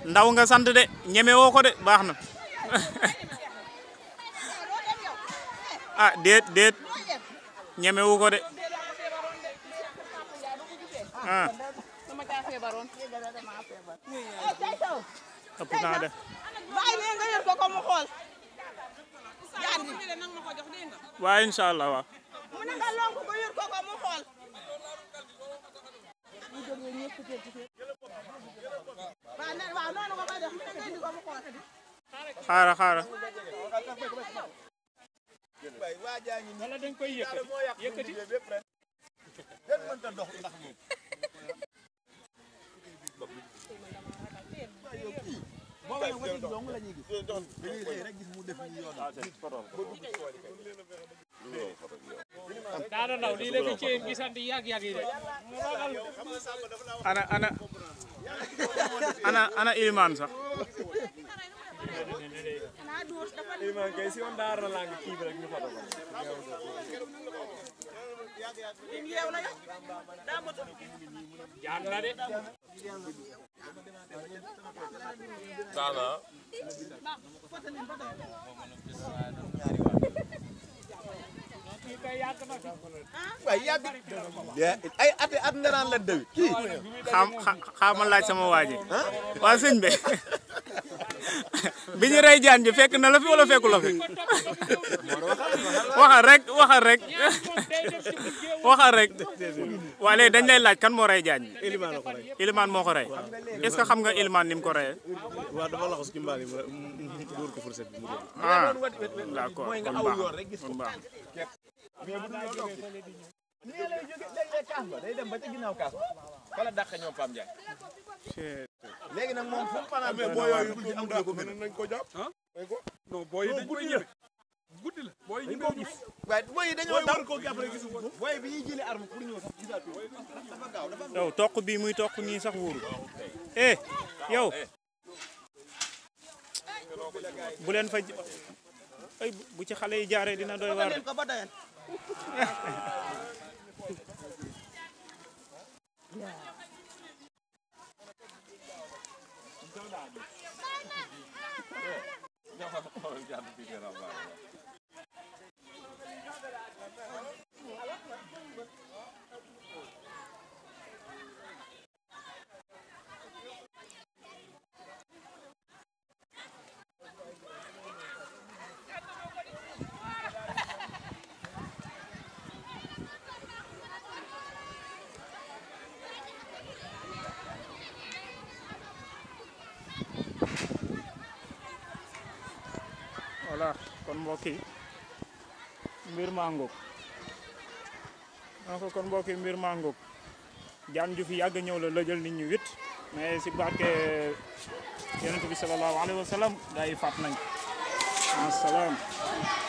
ndaw nga sant de ñeme woo ko de baax na ah déet déet ñeme wu ko de ah sama caa feebaroon. ëpp naa de bàyyi leen nga yor ko ko mu xool. jaan bi waaye incha allah waaw mu ne nga lonk ko yor ko ko mu xool. waaw nee waaw noonu nga koy def mu ne nga indi ko mu xool. xaara xaara wala dañ koy yëkkati yëkkati daana ndaw lii la fi ci gisandi yàgg yàgg yi de ana ana ana ana ilimaan sax Iliman kay si on daara lang kii bi rek ñu foto ko yeew la yow. daa motu. jaan la de kii kay yàgg na fi waaye yàgg ay at at nga naan la dewi kii xam xam ma laaj sama waa ji waa sëñ bi bi ñu rey jaan ji fekk na la fi wala fekku la fi waxal rek waxal rek waxal rek waa léegi dañ lay laaj kan moo rey jaan ji Ilimaan la ko rey Ilimaan moo ko rey est-ce que xam nga Ilimaan ni mu ko reyee waaw dafa laxas ci mbaal yi mu dóor ko fourchette bi mu dóor ah d'accord mooy nga kon aw baax yoon rek gis kon ko baax mais bu dul loolu nii lay jóge léeg-léeg kaas ba day dem ba ca ginnaaw kaas ba fala dàq ñoom Pam Ndiaye léegi nag moom fu mu fanaan mais boo yooyu bu ci am ko mën nañ ko jàpp non booy yi dañ koy ñëw guddi la booy yi ñu ko gis waaye booy yi dañoo daw ko jàpp rek gisu ko booy bi ñuy jëlee arme pour ñëw sax gisaat ko dafa gaaw dafa yow toq bii muy toq nii sax wóoru eh yow bu leen fa ay bu ci xale yi jaaree dina doy waar leen ko ba doyal. voilà kon mbokk yi mbir maa ngoog donc kon mbokk yi mbir maa ngoog jaan ju fi yàgg ñëw la lëjal nit ñi wit mais si barke yonent bi sallallahu alayhi wa sallam gaa yi faat nañ asalaam